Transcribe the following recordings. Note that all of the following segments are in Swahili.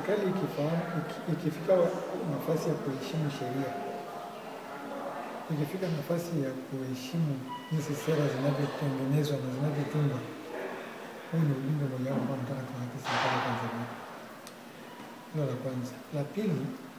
serikali ikifahamu iki- ikifika nafasi ya kuheshimu sheria, ikifika nafasi ya kuheshimu jinsi sera zinavyotengenezwa na zinavyotungwa, huu ni ujumbe mojawapo ambao nataka tuwape serikali ya Tanzania. Hilo la kwanza. La pili,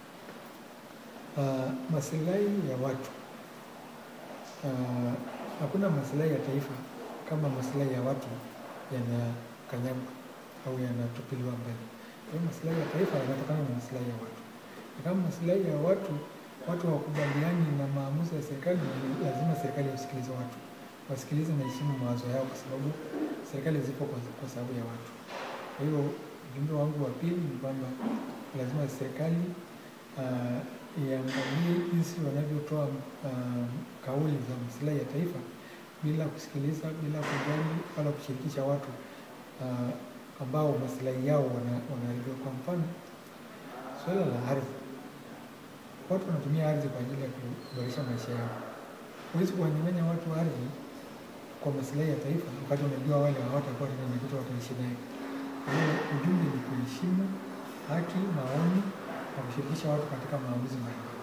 uh, masilahi ya watu. Uh, hakuna masilahi ya taifa kama masilahi ya watu yanakanyagwa au yanatupiliwa mbele. Kwa hiyo masilahi ya taifa yanatokana na masilahi ya watu. Na kama masilahi ya watu watu hawakubaliani na maamuzi ya serikali, ni lazima serikali wasikilize watu, wasikilize na heshimu mawazo yao, kwa sababu serikali zipo kwa, kwa sababu ya watu. Kwa hiyo ujumbe wangu wa pili ni kwamba lazima serikali uh, iangalie jinsi wanavyotoa uh, kauli za maslahi ya taifa bila kusikiliza, bila kujali wala kushirikisha watu uh, ambao maslahi yao wana- wanaharibiwa. Kwa mfano, suala la ardhi, watu wanatumia ardhi kwa ajili ya kuboresha maisha yao. Huwezi kuwanyang'anya watu ardhi kwa maslahi ya taifa wakati unajua wale hawatakuwa tena na kitu wataishi naye. Kwa hiyo ujumbe ni kuheshimu haki, maoni na kushirikisha watu katika maamuzi mbalimbali.